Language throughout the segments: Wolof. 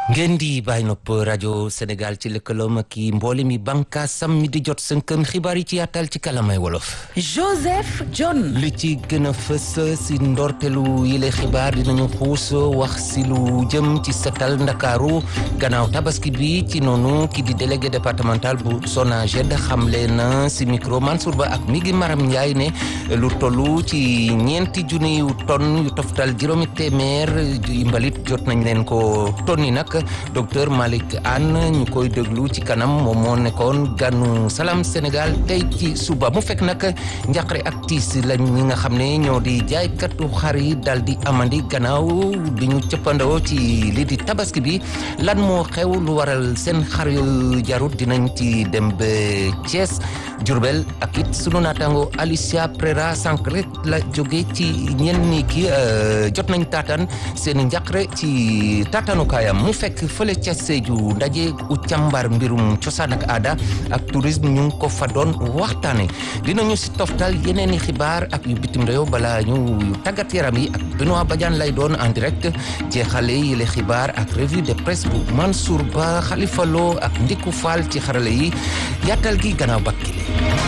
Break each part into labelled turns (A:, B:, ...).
A: ngeen di bàyyi nopp rajo Sénégal ci lëkkaloom ak i mboole mi bànkaasam mi di jot sënkëm xibaar yi ci yaatal ci kalamay wolof.
B: Joseph John.
A: li ci gën a fës si ndortelu yile xibaar dinañu xuus wax si lu jëm ci setal ndakaaru gannaaw tabaski bi ci noonu ki di délégué départemental bu SONAGED xamle na si micro Mansour Ba ak mi ngi Maram Ndiaye ne lu tollu ci ñeenti junni yu tonn yu toftal juróomi téeméer yu mbalit jot nañ leen ko tonni nag docteur Malick Anne ñu koy déglu ci kanam moom moo nekkoon ganu Salam Sénégal tey ci suba mu fekk nag njaqare ak tiis lañ ñi nga xam ne ñoo di jaaykatu xar yi dal di amandi gannaaw bi ñu cëppandoo ci lii di tabaski bi lan moo xew lu waral seen xar yu jarut dinañ ci dem ba Thiès Diourbel ak it sunu naataango Alicia Prera sànq rek la jóge ci ñenn ñi ki jot nañ taataan seen njaqare ci taataanukaayam mu fekk fële ca Sédhiou ndaje u càmbar mbirum cosaan ak aada ak tourisme ñu ngi ko fa doon waxtaane dinañu si toftal yeneen i xibaar ak yu bitim réew balaa ñu tàggat yaram yi ak Benoît Badiane lay doon en direct jeexale yi le xibaar ak revue de presse bu Mansour Ba Khalifa Lo ak Ndiku Fall ci xarale yi yaatal gi gannaaw bakkile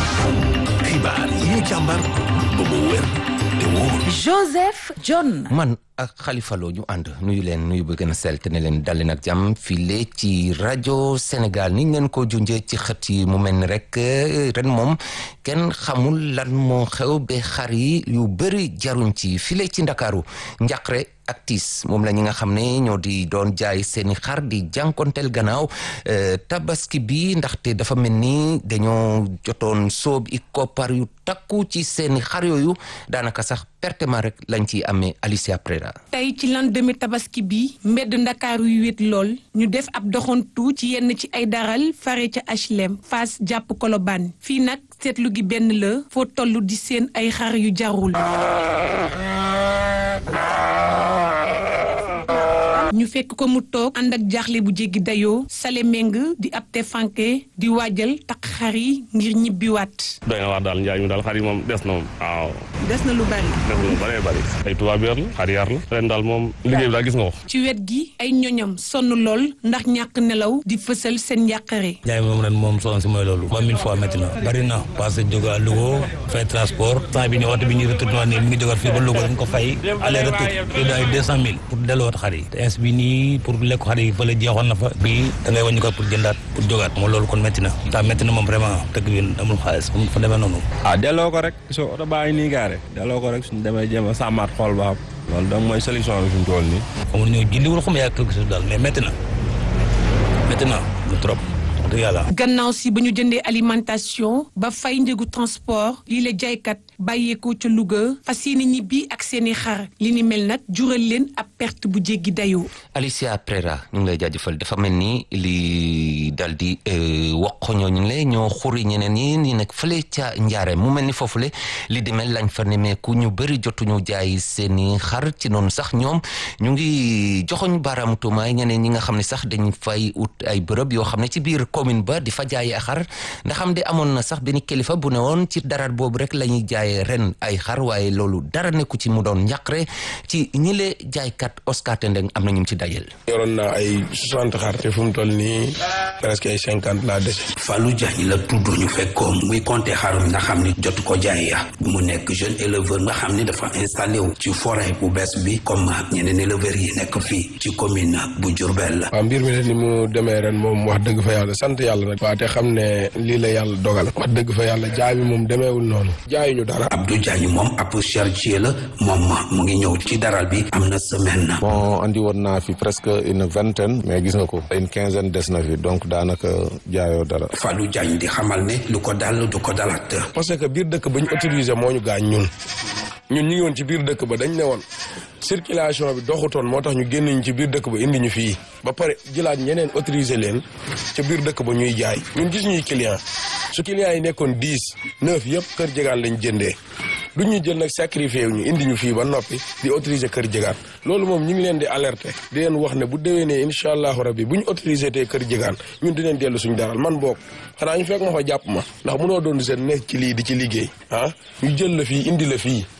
C: xibaar yi ñu càmbar ba mu wér te wóor
B: Joseph John.
A: man ak Khalifa Lo ñu ànd nuyu leen nuyu ba gën a sell te ne leen dal leen ak jàmm file ci rajo Sénégal ni ngeen ko junjee ci xët yi mu mel ni rek ren moom kenn xamul lan moo xew ba xar yi yu bëri jaruñ ci file ci Ndakaaru njaqre ak tiis moom la ñi nga xam ne ñoo di doon jaay seeni xar di jànkonteel gannaaw tabaski bi ndaxte dafa mel ni dañoo jotoon soob i koppar yu takku ci seeni xar yooyu daanaka sax pertement rek lañ ciy amee Alicia Prera
D: tey ci lendemain tabaski bi mbedd ndakaaru yu wét lool ñu def ab doxantu ci yenn ci ay daral fare ca HLM Fass jàpp Colobane fii nag seetlu gi benn la foo toll di seen ay xar yu jarul ñu fekk ko mu toog ànd ak jaaxle bu jéggi dayoo sale meng di ab te fanke di waajal takk xar yi ngir ñibbiwaat
E: doy na waar daal njaay mi daal xar yi moom des na moom waaw
D: des na lu bari
E: des na lu bëree bëri ay tubaab yar la xar yar la ren daal moom liggéey bi daal gis nga ko
D: ci wet gi ay ñoñam sonn lool ndax ñàkk nelaw di fësal seen njàqare
F: njaay moom ren moom soxna si mooy loolu ba mille fois métti na bari na parce que jóge à Louga fay transport temps bi ni waxtu bi ñuy retourné nii mi ngi jógaat fii ba Louga dañ ko fay aller retour te daay deux cent mille pour delluwaat xar yi bi nii pour lekk xar yi fële jeexoon na fa bii da ngay wàññi ko pour jëndaat pour jógaat moom loolu kon métti na taa métti na moom vraiment dëkk bi amul xaalis amul fa demee noonu
G: ah delloo ko rek soo oto baa ngi nii gaare delloo ko rek suñu demee jéem a sàmmaat xool ba xam loolu donc mooy solution bi fi mu toll nii
F: xamul ñëw jëndiwul xam yaa quelque chose daal mais métti na métti na lu trop dëgg yàlla
D: gannaaw si ba ñu jëndee alimentation ba fay njëgu transport lii la jaaykat bàyyeekoo ca Louga fas yéene ñibbi ak seeni xar li ni mel nag jural leen ab perte bu jéggi dayoo.
A: Alicia Prera ñu ngi lay jaajëfal dafa mel ni li dal di wax ñooñu le ñoo xuri ñeneen ñi ni nekk fële ca njaare mu mel ni foofule li di mel lañ fa nemeeku ñu bëri jotuñu jaay seeni xar ci noonu sax ñoom ñu ngi joxoñ baaraamu tuumaay ñeneen ñi nga xam ne sax dañ fay ut ay bërëb yoo xam ne ci biir commune ba di fa jaayee xar ndax xam de amoon na sax benn kilifa bu ne woon ci daraat boobu rek la ñuy jaayee ren ay xar waaye loolu dara nekku ci mu doon njàqare ci ñile jaaykat Oscar Tendeng am na ñu ci dajel
H: yoroon naa ay soixante xar te fu mu toll nii presque ay cinquante laa dese.
C: Fallou Diagne la tudd ñu fekkoon muy compter xarum nga xam ni jotu ko jaay ya mu nekk jeune éleveur nga xam ni dafa installé wu ci forêt bu bees bi comme ñeneen éleveurs yi nekk fii ci commune bu Diourbel.
H: waaw mbir mi de ni mu demee ren moom wax dëgg fa yàlla sant yàlla nag. waa te xam ne lii la yàlla dogal. wax dëgg fa yàlla jaay bi moom demeewul noonu. jaayuñu dara.
C: Abdou Diagne moom ab chargé la moom mu ngi ñëw ci daral bi am na semaine.
I: bon andi woon naa fi presque une vingtaine mais gis nga ko une quinzaine des na fi donc daanaka jaayoo dara.
C: Fallou Diagne di xamal ne lu ko dal du ko dalaat.
H: parce que biir dëkk ba ñu autorisé moo ñu gaañ ñun ñun ñu ngi woon ci biir dëkk ba dañ ne woon circulation bi doxutoon moo tax ñu génn ñu ci biir dëkk ba indi ñu fii ba pare jëlaat ñeneen autorisé leen ca biir dëkk ba ñuy jaay ñun gis ñuy client su client yi nekkoon dix neuf yëpp kër jegaan lañ jëndee du ñu jël nag sacrifié wu ñu indi ñu fii ba noppi di autoriser kër jegaan loolu moom ñu ngi leen di alerter di leen wax ne bu déwénee incha allahu rabbi bu ñu autorisé tee kër jegaan ñun dinañ dellu suñu daral man boog xanaa ñu fekk ma fa jàpp ma ndax mënoo doon seen nekk ci lii di ci liggéey ah ñu jël la fii indi la fii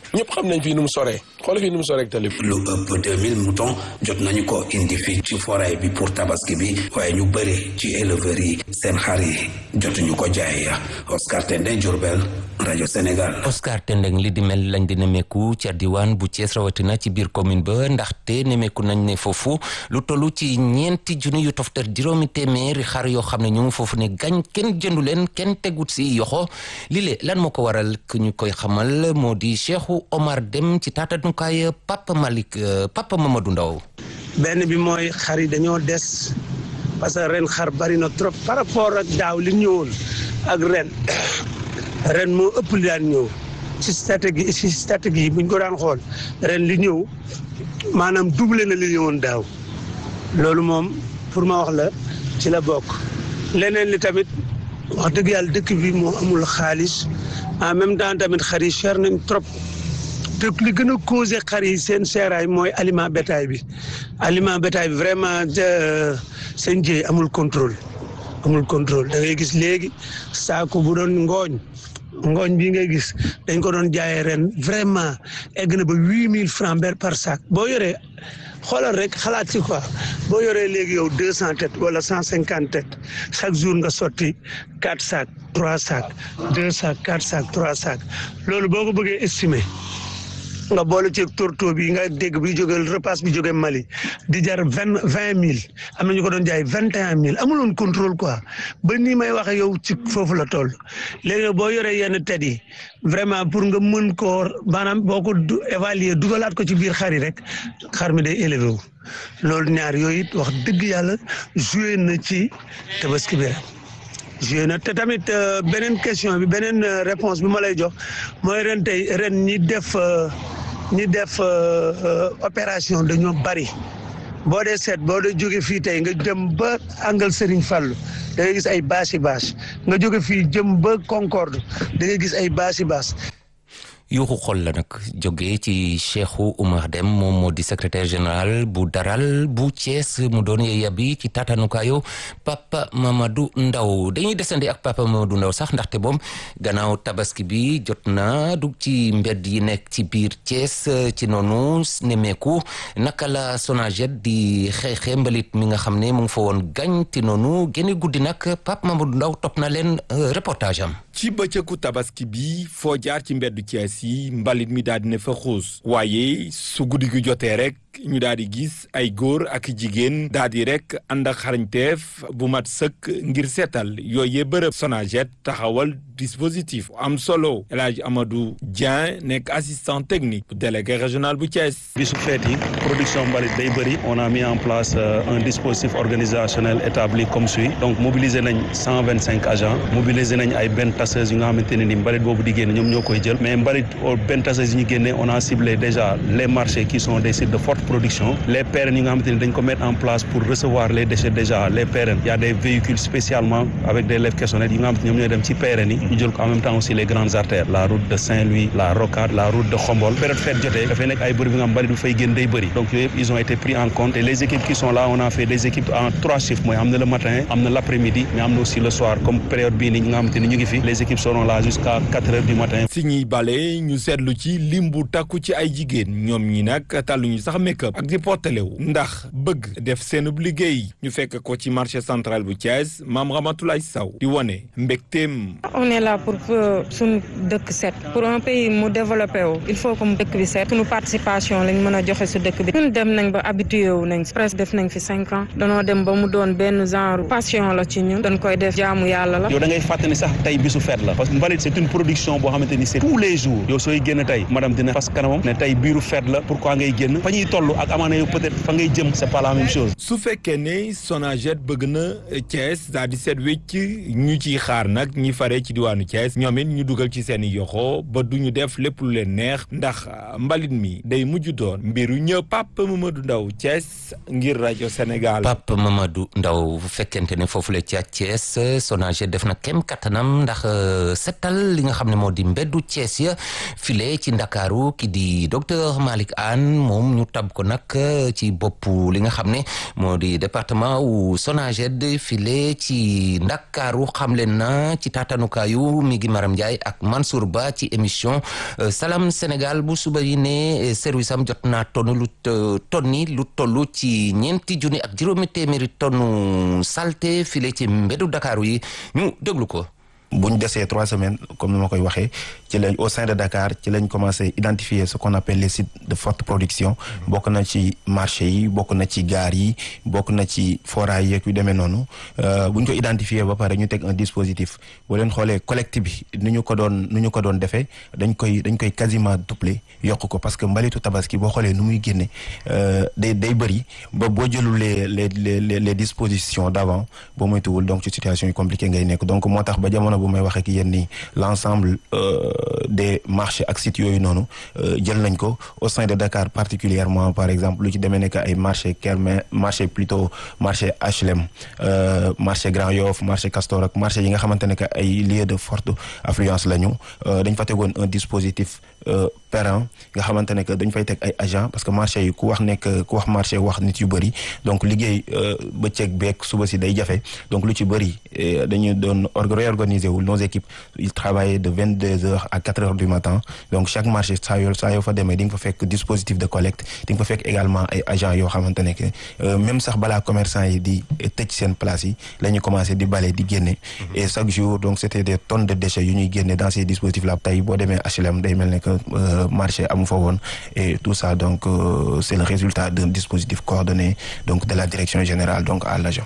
H: ñëpp xam nañ fii nu mu soree xool fii nu mu soree ak tali
C: lu ëpp 2000 moutons jot nañu ko indi fii ci forêt bi pour tabaski bi waaye ñu bëri ci éleveurs yi seen xar yi jotuñu ko jaay Oscar Tendeng Diourbel rajo Sénégal.
A: Oscar Tendeng li di mel lañ di nemeeku ca diwaan bu Thiès rawatina ci biir commune ba ndaxte nemeeku nañ ne foofu lu tollu ci ñeenti junni yu toftal juróomi téeméeri xar yoo xam ne ñu ngi foofu ne gañ kenn jëndu leen kenn tegut si yoxo lile lan moo ko waral ku ñu koy xamal moo di Cheikhou Omar Dem ci taatanukaay Papa Malick Papa Mamadou Ndaw
J: benn bi mooy xar yi dañoo des parce que ren xar bari na trop par rapport ak daaw li ñëwoon ak ren ren moo ëpp li daan ñëw ci stratégie ci stratégie yi buñ ko daan xool ren li ñëw maanaam doublé na li ñëwoon daaw loolu moom pour ma wax la ci la bokk leneen li tamit wax dëgg yàlla dëkk bi moo amul xaalis en même temps tamit xar yi cher nañ trop te li gën a causé xar yi seen seeraay mooy aliment bétail bi aliment bétail bi vraiment seen jëy amul contrôle amul contrôle da ngay gis léegi saako bu doon ngooñ ngooñ bii ngay gis dañ ko doon jaayee ren vraiment egg na ba huit mille francs ber par sac boo yoree xoolal rek xalaat ci quoi boo yoree léegi yow deux cent têtes wala cent cinquante têtes chaque jour nga sotti quatre sacs trois sacs deux sacs quatre sacs trois sacs loolu boo ko bëggee estimer nga boole ci tourteau bi nga dégg bi jóge repas bi jóge Mali di jar vingt vingt mille am na ñu ko doon jaay vingt et un mille amuloon contrôle quoi ba nii may waxe yow ci foofu la toll léegi boo yoree yenn tet yi vraiment pour nga mën koo maanaam boo ko évaluer dugalaat ko ci biir xar yi rek xar mi day élevé wu loolu ñaar yooyu it wax dëgg yàlla joué na ci tabaski bi rek joué na te tamit beneen question bi beneen réponse bi ma lay jox mooy ren tey ren ñi def ñi def opération dañoo bari boo dee seet boo dee jóge fii tey nga jëm ba angal Serigne Fallou da ngay gis ay bâche bâche nga jóge fii jëm ba Concorde da ngay gis ay bâche bâche
A: yuuxu xol la nag jógee ci Cheikhou Oumar Dem moom moo di secrétaire général bu daral bu Thiès mu doon yeeya bi ci tatanukaayu Papa Mamadou Ndaw dañuy desandi ak Papa Mamadou Ndaw sax ndaxte moom gannaaw tabaski bi jot na dugg ci mbedd yi nekk ci biir Thiès ci noonu nemeeku naka la Sonaged di xeexe mbalit mi nga xam ne mu ngi fa woon gañ ti noonu génne guddi nag Papa Mamadou Ndaw topp na leen reportage am
K: ci bëccëgu tabaski bi foo jaar ci mbeddu Thiès yi mbalit mi daal di ne fa xuus waaye su guddi gi jotee rek ñu daal di gis ay góor ak jigéen daal di rek ànd ak xarañteef bu mat sëkk ngir seetal yooyee bërëb Sonaged taxawal dispositif am solo El Hadj Amadou Dieng nekk assistant technique bu délégué régional bu Thiès.
L: bisu feet yi production mbalit day bëri on a mis en place un dispositif organisationnel établi comme suit donc mobiliser nañ cent vingt cinq agents mobiliser nañ ay benn tasseuses yi nga xamante ne ni mbalit boobu di génne ñoom ñoo koy jël mais mbalit benn tasseuses yi ñu génne on a ciblé déjà les marchés qui sont des sites de forte production les PRN yi nga xamante ni dañ ko mettre en place pour recevoir les déchets déjà les PRN y a des véhicules spécialement avec des lèvres caissonnettes yi nga xamante ni ñoom ñooy dem ci PRN yi ñu jël ko en même temps aussi les grandes artères la route de Saint-Louis la Rocade la route de Khombol période fête jotee dafay nekk ay bërëb yi nga xam mbalit bu fay génn day bëri donc yooyu yëpp ils ont été pris en compte et les équipes qui sont là on a fait des équipes en trois chiffres mooy am na le matin am na l'après-midi mais am na aussi le soir comme période bii nii nga xamante ni ñu ngi fi les équipes seront là jusqu'à quatre heures du matin
K: si ñuy bale ñu seetlu ci lim bu takku ci ay jigéen ñoom ñi nag tàlluñu sax make-up ak di portelewu ndax bëgg def seenub liggéey ñu fekk ko ci marché central bu Thiès maam Ramatoulaye Sow di wone mbégteem
M: on est là pour suñu dëkk set pour un pays mu développé wu il faut que mu dëkk bi set suñu participation lañ mën a joxe su dëkk bi ñun dem nañ ba habitué wu nañ presque def nañ fi cinq ans danoo dem ba mu doon benn genre passion la ci ñun dañ koy def jaamu yàlla la
L: yow da ngay fàttali sax tey bisu fête la parce que mbalit c'est une production boo xamante ni c'est tous les jours yow sooy génn tey madame dina fas kanamam ne tey biiru fête la pourquoi ngay génn fa ñuy toll ak amaana yow peut-être fa ngay jëm c'est pas la même chose
K: su fekkee ne Sonaged bëgg na Thiès daal di seet wécc ñu ciy xaar nag ñi fare ci diwaanu Thiès ñoom it ñu dugal ci seen i yoxo ba du ñu def lépp lu leen neex ndax mbalit mi day mujj doon mbiru ñëpp Papa Mamadou Ndaw Thiès ngir rajo Sénégal.
A: Papa Mamadou Ndaw bu fekkente ne foofu la ca Thiès Sonaged def na kem kattanam ndax setal li nga xam ne moo di mbeddu Thiès ya file ci Ndakaaru ki di docteur Malick Anne moom ñu tab tab ko nag ci bopp li nga xam ne moo di département wu Sonaged file ci Ndakaaru xamle na ci taatanukaayu mi ngi Maram Ndiaye ak Mansour Ba ci émission Salam Sénégal bu suba yi ne service am jot naa tonn lu tonni lu toll ci ñeenti junni ak juróomi téeméeri tonnu salte file ci mbedu Dakar yi ñu déglu ko.
N: bu ñu desee trois semaines comme ni ma koy waxee ci lañ au sein de Dakar ci lañ commencé identifier ce qu'on appelle les sites de forte production bokk na ci marché yi bokk na ci gaar yi bokk na ci foraay yeeg yu demee noonu bu ñu ko identifier ba pare ñu teg un dispositif boo leen xoolee collecte bi nu ñu ko doon nu ñu ko doon defee dañ koy dañ koy quasiment doubler yokk ko parce que mbalitu tabaski boo xoolee nu muy génne day day bëri ba boo jëlul les les les les dispositions d'avant boo moytuwul donc ci situation yu compliqué ngay nekk donc moo tax ba jamono bu may waxee ak yéen ni l'ensemble des marchés ak sites yooyu noonu jël nañ ko au sein de Dakar particulièrement par exemple lu ci demee nekk ay marché Kermé marché plutôt marché HLM marché Grand Yoff marché Castor ak marché yi nga xamante ne que ay lieux de forte affluence la ñu dañ fa tegoon un dispositif périn nga xamante ne que dañ fay teg ay agent parce que marché yi ku wax nekk ku wax marché wax nit yu bëri donc liggéey bëccëg beeg suba si day jafe donc lu ci bëri dañu doon réorganiser wu nos équipes ils travaillaient de vingt deux heures à quatre heures du matin donc chaque marché saa yoo saa yoo fa demee di nga fa fekk dispositif de collecte di nga fa fekk également ay agents yoo xamante ne que même sax balaa commerçant yi di tëj seen place yi la ñu commencé di bale di génne et chaque jour donc c'était des tonnes de déchets yu ñuy génne dans ces dispositifs là tey boo demee HLM day mel ne que marché amu fa woon et tout ça donc euh, c'est le résultat d'un dispositif coordonné donc de la direction générale donc à l'agent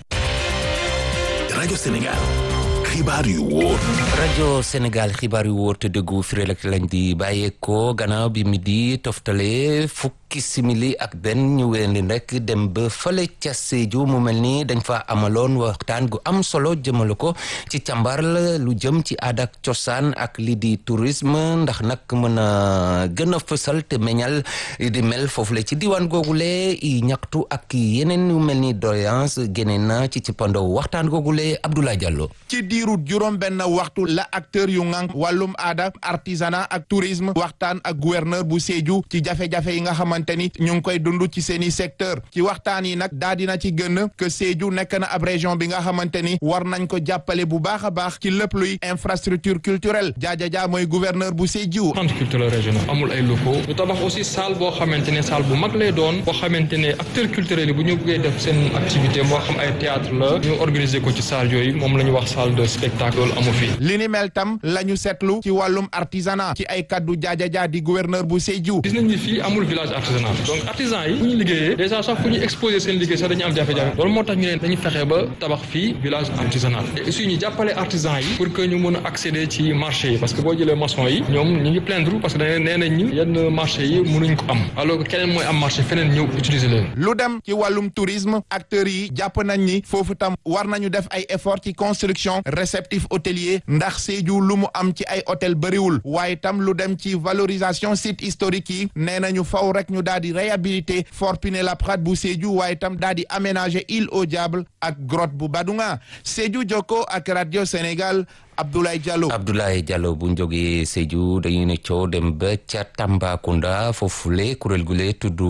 O: rajo Sénégal xibaar yu wóor
A: rajo Sénégal xibaar yu wóor te dëggu firé rek lañ di bàyyeekoo gannaaw bi mi di toftale fukki simili ak benn ñu wéyandi rek dem ba fële ca Sédhiou mu mel ni dañ fa amaloon waxtaan gu am solo jëmale ko ci càmbar lu jëm ci aada ak cosaan ak lii di tourisme ndax nag mën a gën a fësal te meñal di mel foofu la ci diwaan googule i ñaxtu ak yeneen yu mel ni doléance génne na ci ci pandow waxtaan googule Abdoulaye Diallo
P: ci diiru juróom benn waxtu la acteur yu ŋànk wàllum aada artisanat ak tourisme waxtaan ak gouverneur bu Sédhiou ci jafe-jafe yi nga xamante ni ñu ngi koy dund ci seeni secteur ci waxtaan yi nag daa dina ci gën que Sédhiou nekk na ab région bi nga xamante ni war nañ ko jàppale bu baax a baax ci lépp luy infrastructure culturelle jaajajaa mooy gouverneur bu Sédhiou
Q: centre culturel régional amul ay locaux ñu tabax aussi salle boo xamante ne salle bu mag lay doon boo xamante ne acteurs culturels yi bu ñu bëggee def seen activité moo xam ay théâtre la ñu organiser ko ci salle yooyu moom la ñu wax salle de spectacle amu fi
P: li ni mel tam la ñu seetlu ci wàllum artisanat ci ay kaddu jaajajaa di gouverneur bu Sédhiou
Q: gis nañ ni fii amul village artisanal donc artisan yi bu ñu liggéeyee déjà sax fu ñu exposé seen liggéey sax dañu am jafe-jafe loolu moo tax ñu leen dañu fexe ba tabax fii village artisanal et aussi ñu jàppale artisan yi pour que ñu mën a accéder ci marché yi parce que boo jëlee maçon yi ñoom ñu ngi plaindre parce que dañ nee nañ ñu yenn marché yi mënuñ ko am alors que keneen mooy am marché feneen ñëw utiliser leen
P: lu dem ci wàllum tourisme acteurs yi jàpp nañ ni foofu tam war nañu def ay effort ci construction réceptif hôtelier ndax Sédhiou lu mu am ci ay hôtel bëriwul waaye tam lu dem ci valorisation site historique yi nee nañu faw rek ñu daal di réhabiliter Fort Pinet-Laprade bu Sédhiou waaye tam daal di aménager île au Diable ak grotte bu Badunga Sédhiou Jokko ak radio Sénégal Abdoulaye Diallo.
A: Abdoulaye Diallo bu ñu jógee Sédhiou dañuy ne coow dem ba ca Tambacounda foofule kuréel gu lee tudd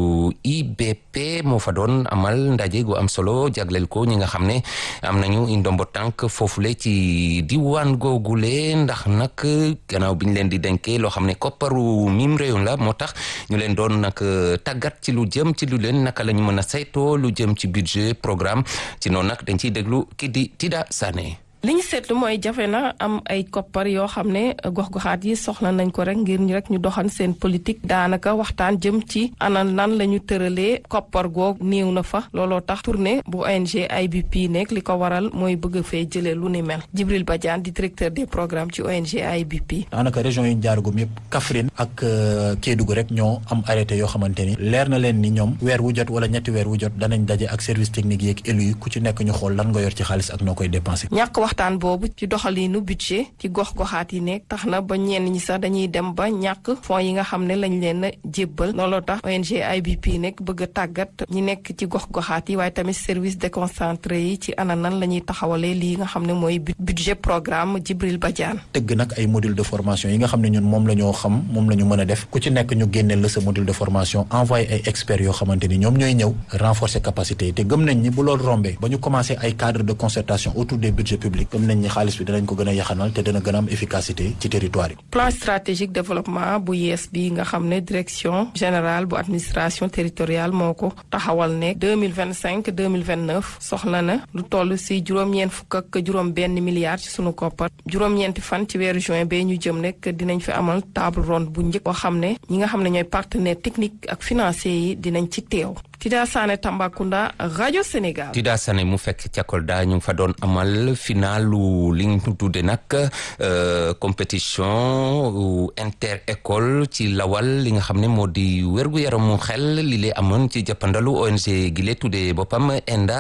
A: IBP moo fa doon amal ndaje gu am solo jagleel ko ñi nga xam ne am nañu ndombo tànk foofule ci diwaan googule ndax nag gannaaw bi ñu leen di denkee loo xam ne kopparu mim réew la moo tax ñu leen doon nag tàggat ci lu jëm ci lu leen naka la ñu mën a saytoo lu jëm ci budget programme ci noonu nag dañ ciy déglu ki di Tida Sané.
R: li ñu seetlu mooy jafe na am ay koppar yoo xam ne gox-goxaat yi soxla nañ ko rek ngir ñu rek ñu doxan seen politique daanaka waxtaan jëm ci ana nan la ñu tëralee koppar goog néew na fa looloo tax tournée bu ONG IBP nekk li ko waral mooy bëgg fee jëlee lu ni mel Djibril Badiane di directeur des programmes ci ONG IBP.
S: daanaka région yi ñu jaaragum yëpp Kaffrine ak Kédougou rek ñoo am arrêté yoo xamante ni leer na leen ni ñoom weer wu jot wala ñetti weer wu jot danañ daje ak service technique yeeg élu yi ku ci nekk ñu xool lan nga yor ci xaalis ak noo koy dépensé.
R: waxtaan boobu ci doxalinu budget ci gox-goxaat yi nekk tax na ba ñenn ñi sax dañuy dem ba ñàkk fonds yi nga xam ne lañ leen a jébbal looloo tax ONG IBP nekk bëgg a tàggat ñi nekk ci gox-goxaat yi waaye tamit service déconcentré yi ci ana nan la ñuy taxawalee lii nga xam ne mooy budget programme Djibril Badiane
S: tëgg nag ay module de formation yi nga xam ne ñun moom la ñoo xam moom la ñu mën a def ku ci nekk ñu génneel la sa module de formation envoyé ay experts yoo xamante ni ñoom ñooy ñëw renforcer capacité yi te gëm nañ ni bu loolu rombee ba ñu commencé ay cadre de concertation autour des budgets publics gëm nañ ni xaalis bi danañ ko gën a yaxanal te dana gën a am efficacité ci territoire yi
R: plan stratégique développement bu yees bi nga xam ne direction générale bu administration territoriale moo ko taxawal ne 2025 2029 soxla na lu toll si juróom-ñeent fukk ak juróom benn milliard ci sunu koppar juróom-ñeenti fan ci weeru juin bee ñu jëm nekk dinañ fi amal table ronde bu njëkk boo xam ne ñi nga xam ne ñooy partenaire technique ak financier yi dinañ ci teew Tida Sané Tambacounda rajo Sénégal.
A: Tida Sané mu fekk ca Kolda ñu ngi fa doon amal finalu li ñu tudde nag compétition inter école ci lawal li nga xam ne moo di wérgu yaramu xel li lay amoon ci jàppandalu ONG gi lee tuddee boppam ENDA